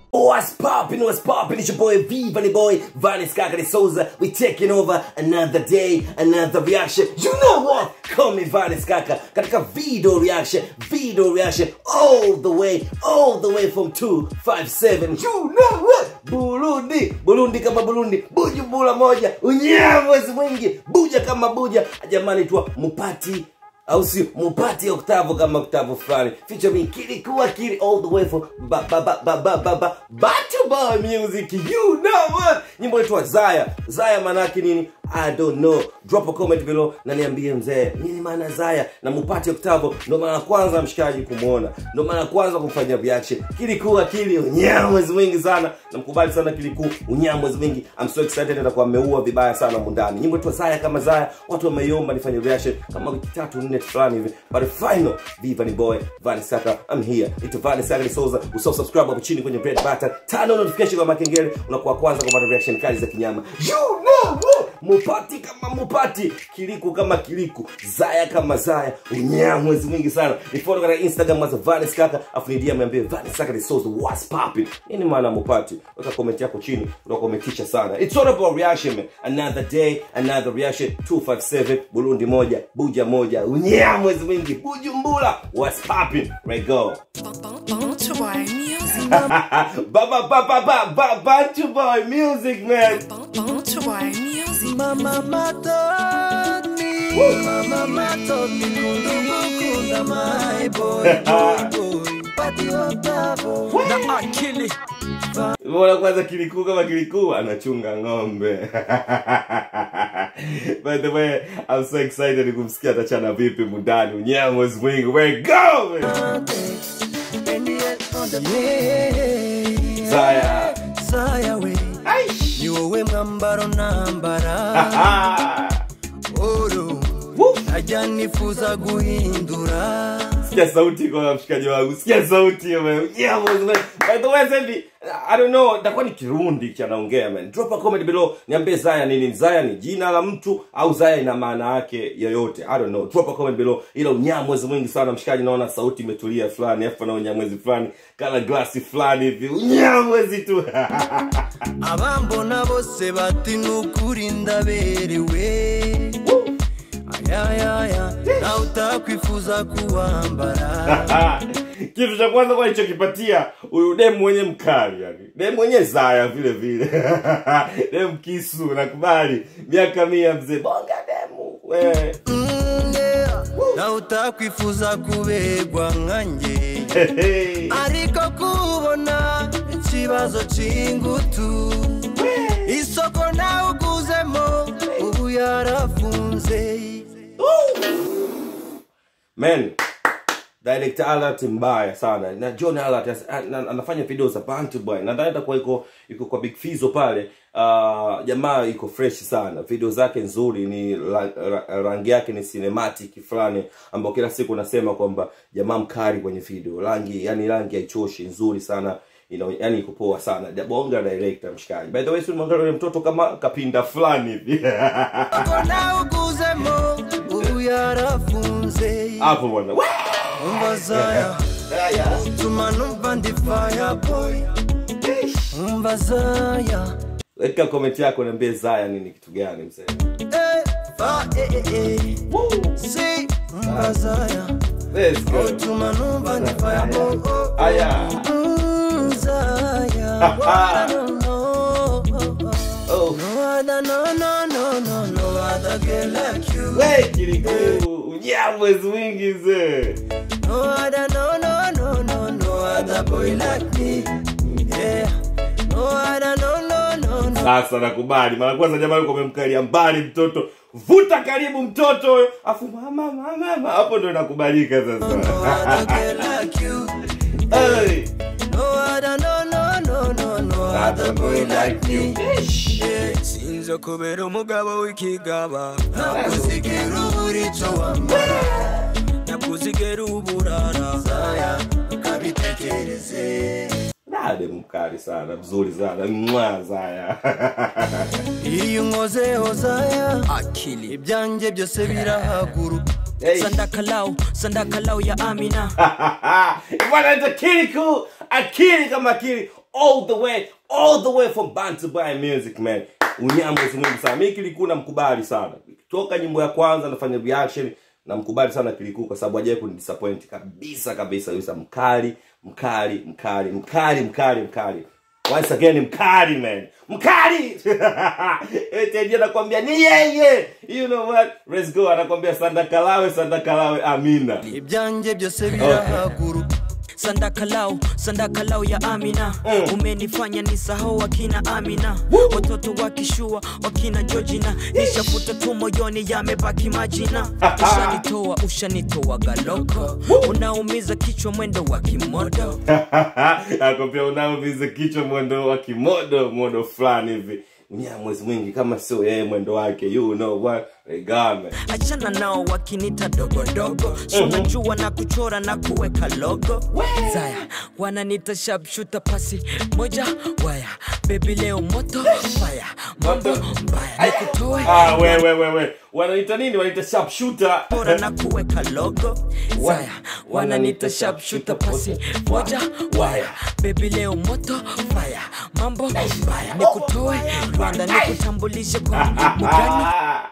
What's poppin', what's poppin', it's your boy V, Bunny Boy, Vanis Kakari Souza. We taking over another day, another reaction. You know what? Call me Vanis Kaka. Katika video reaction, video reaction, all the way, all the way from 257. You know what? Burundi, Burundi kama Burundi, Bujumbura moja, unyamwezi mwingi, buja kama buja. Jamani tu mupati au sio mupati oktavo kama oktavo fulani featuring kilikuwa kili all the way from ba ba ba ba ba ba ba Batu Boy music you know what nyimbo yetu Zaya Zaya manake nini I don't know drop a comment below na niambie mzee nini maana Zaya na mupati oktavo ndo mara ya kwanza mshikaji kumuona ndo mara ya kwanza kumfanyia reaction kilikuwa kili unyamwezi mwingi sana namkubali sana kilikuu unyamwezi mwingi I'm so excited atakuwa ameua vibaya sana mundani nyimbo yetu Zaya kama Zaya watu wameiomba nifanye reaction kama wiki tatu nne fulani hivi but final viva ni boy Vani Saka I'm here ito Vani Saka ni Souza usao subscribe hapo chini kwenye red button tano notification kwa makengele unakuwa kwanza kupata reaction kali za kinyama you know what mupati kama mupati kiliku kama kiliku zaya kama zaya unyamwezi mwingi sana nifollow katika instagram as Vanis Kaka afu ni DM niambie Vanis Kaka ni Souza what's popping nini maana mupati weka comment yako chini unakometisha sana it's all about reaction man another day another reaction 257 Burundi moja buja moja unyamwezi mwingi bujumbura what's popping right go Bantu Boy Music. baba baba baba bantu boy music man Bantu Boy Music. Mama matoni, mama matoni, kundumukunda my boy, boy, boy. Pati otavo, na akili. Mbona kwanza kilikuu kama kilikuu anachunga ng'ombe. By the way, I'm so excited kumsikia atachana vipi mundani unyamwezi mwingi. Where go! man? And yet on the way. Zaya. Zaya we, Aish. ni wowe mwambaro nambara. Ah. Oro, Woo. najya nifuza guhindura. Sikia sauti kwa mshikaji wangu. Sikia sauti hiyo man. Unyamwezi mwingi. By the way, sasa hivi I don't know, itakuwa ni Kirundi cha naongea man. Drop a comment below. Niambie Zaya nini? Zaya ni jina la mtu au Zaya ina maana yake yoyote? I don't know. Drop a comment below. Ila unyamwezi mwingi sana mshikaji, naona sauti imetulia fulani, afu na unyamwezi fulani, kala glasi fulani hivi. Unyamwezi tu. abambona bose bati nukuri ndaberewe ayayaya nawe utakwifuza kuwambara kitu cha kwanza kwa alichokipatia huyu demu mwenye mkali yani demu mwenye zaya vile vile demu kisu nakubali miaka mia mzee bonga demu we Mm, yeah. nawe utakwifuza kuberwa nkanjye ariko kubona ikibazo cy'ingutu isoko nawe uguzemo ubu yarafunze man director alert mbaya sana na john alert as- ana- anafanya video za bantu boy nadhani itakuwa iko iko kwa big fizo pale uh, jamaa iko fresh sana video zake nzuri ni ra, ra, rangi yake ni cinematic fulani ambao kila siku nasema kwamba jamaa mkali kwenye video rangi yani rangi haichoshi nzuri sana ina yani iko poa sana Ja- bonga director mshikaji by the way si mwangalia yule mtoto kama kapinda fulani hivi isoko nawe uguzemo ubu yarafunze hapo bwana Wee! umva zaya tuma numva ndi fireboy umva zaya weka comment yako niambie zaya nini kitu gani mzee Eh, fa eh, eh, eh. si umva zaya let's go tuma numva ndi fireboy oh, oh. aya Mm, zaya What I don't know. oh No other, no, no, no, no, no other girl like you. we kilikuu unyamwezi mwingi mzee No other, no, no, no, no, no other boy like me. Yeah. No other, no, no, no, no. sasa nakubali mara kwanza jamani kwa umemkalia mbali mtoto vuta karibu mtoto huyo afu mama mama mama hapo ndo inakubalika No sasa other girl like you. hey. No other, no, no, no, no, no other boy like me. Yeah. Sinzo kubera umugabo w'ikigaba nakuzigera ubura icyo wambara nakuzigera uburara zaya ukabitekereze dade mkali sana mzuri sana mwa zaya iyo unkozeho zaya akili ibyanjye byose birahaguruka Hey. Sandakalau, Sandakalau ya Amina. bwana ita kiliku akili kama akili all the way all the way from Bantu by Music man unyamwezi mwingi sana mi kilikuu namkubali sana toka nyimbo ya kwanza nafanya reaction namkubali sana kilikuu kwa sababu hajawai kunidisappoint kabisa kabisa yusa mkali mkali mkali mkali mkali mkali once again mkali man mkali eteji anakwambia ni yeye you know what let's go anakwambia sandakalawe sandakalawe amina ibyanjye byose birahaguru sandakalau sandakalau ya amina umenifanya nisahau wakina amina watoto wakishua wakina jojina nishafuta tu moyoni yamebaki majina ushanitoa ushanitoa galoko unaumiza kichwa mwendo wa kimodo akwambia unaoviza kichwa mwendo wa kimodo modo fulani hivi unyamwezi mwingi kama sio yeye mwendo wake you know what regame achana nao wakinita dogodogo sunajua na kuchora na kuweka logo zaya wananita sharpshooter pasi moja waya bebi leo moto faya mambo mbaya nikutoe ah we we we we wanaita nini wanaita sharpshooter bora na kuweka logo zaya wananita sharpshooter pasi moja waya bebi leo moto faya mambo mbaya nikutoe rwanda nikutambulishe kwa mugani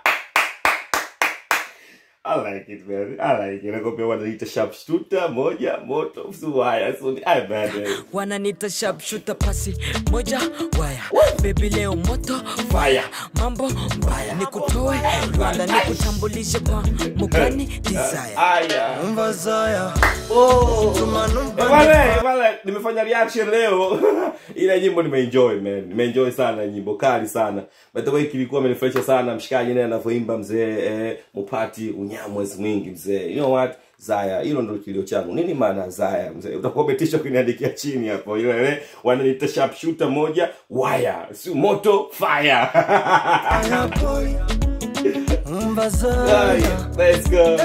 I like it, man. I like it. Nakwambia wanaita sharpshooter moja moto suwaya so ni I bad man. wananita sharpshooter pasi moja waya bebi leo moto Fire. mambo mbaya nikutoe rwanda nikutambulishe kwa mugani desire Aya. umva zaya Oh. tuma numva Bwana, bwana, nimefanya reaction leo ila nyimbo nimeenjoy man nimeenjoy sana nyimbo kali sana by the way kilikuwa amenifurahisha sana mshikaji naye anavyoimba mzee eh, mupati unyamwezi mwingi mzee you know what zaya hilo ndo kilio changu nini maana ya zaya mzee utakuwa umetisha kuniandikia chini hapo ile ile wananiita sharpshooter moja waya si moto fire boy umva Aya, zaya let's go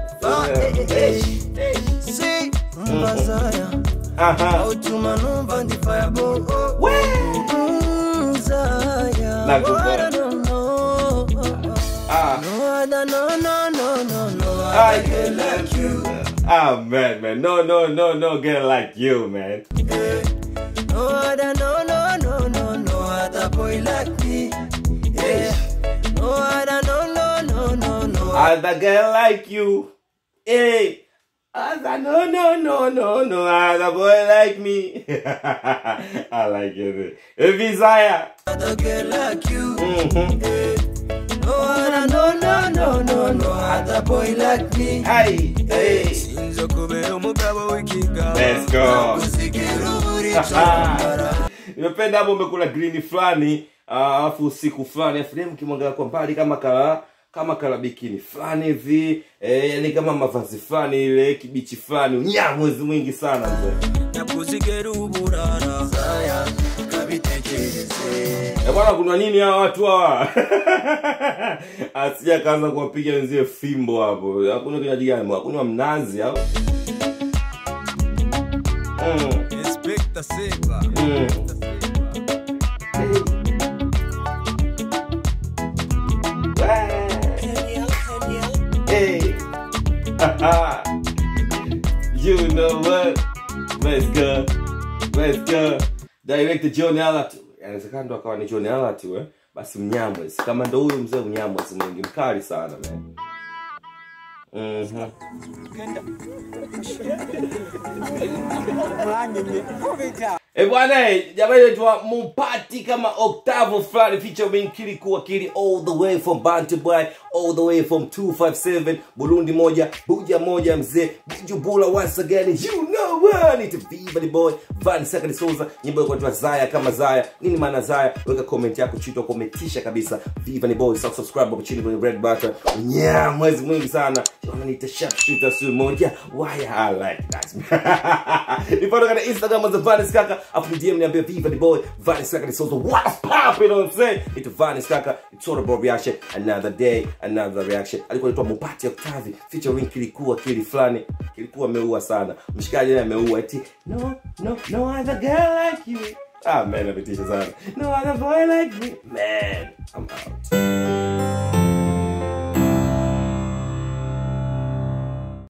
si umva zaya aha utuma numva ndi fireball zaya Nakubali. no no ah no other no no no no no I get like you. Ah man, man, no, no, no, no, girl like you, man. No other, no, no, no, no, no other boy like me. Yeah. No other, no, no, no, no, no. Other girl like you, hey. Other, no, no, no, no, no, other boy like me. I like it. If desire. other girl like you. Mm-hmm. No other, no, no, no, no, no other boy like me. Hey, hey. Sinzo kubera umugabo w'ikigabo. Let's go. Nakuzigira uburico wambara. nimependa hapo umekula green fulani ah, alafu usiku fulani afu dem kimwangalia kwa mbali kama kala kama kala bikini fulani hivi eh, yani kama mavazi fulani ile kibichi fulani unyamwezi mwingi sana mzee Nakuzigera uburara. Zaya, kabitekereze. Eh, bwana kuna nini hawa watu hawa asija kaanza kuwapiga wenzie fimbo hapo hakuna kinywaji gani hakunywa mnazi au mm, Inspector Silva. mm. Hey. you know what? Let's go. Let's go. Director John Alatu. Inawezekana ndo akawa ni John Alatu eh? Basi Mnyamwezi. Kama ndo huyu mzee Mnyamwezi mwingi mkali sana man. Mhm. Eh bwana, eh, jamani naitwa Mupati kama Octavo fulani featuring Kiliku Akili all the way from Bantu Boy, all the way from 257 Burundi moja, Buja moja mzee, Bujumbura once again. You know what? It's Viva the boy, Van Sakari Souza, nyimbo yako inaitwa Zaya kama Zaya. Nini maana Zaya? Weka comment yako chini kometisha kabisa. Viva the boy, sasa subscribe hapo chini kwenye red button. Yeah, mwezi mwingi sana. Wananiita sharpshooter su moja. Why I like that. Nifollow katika Instagram za Vanis Kaka, afu ni DM niambie Viva the boy, Vanis Kaka ni Souza. What's poppin'? You know what I'm saying? It's Vanis Kaka. It's all about reaction. Another day, another reaction. Alikuwa anaitwa Mupati Octavi featuring Kilikuwa Kili fulani. Kilikuwa ameua sana. Mshikaji naye ameua eti no no no other girl like you. Ah man, ametisha sana. No other boy like me. Man, I'm out.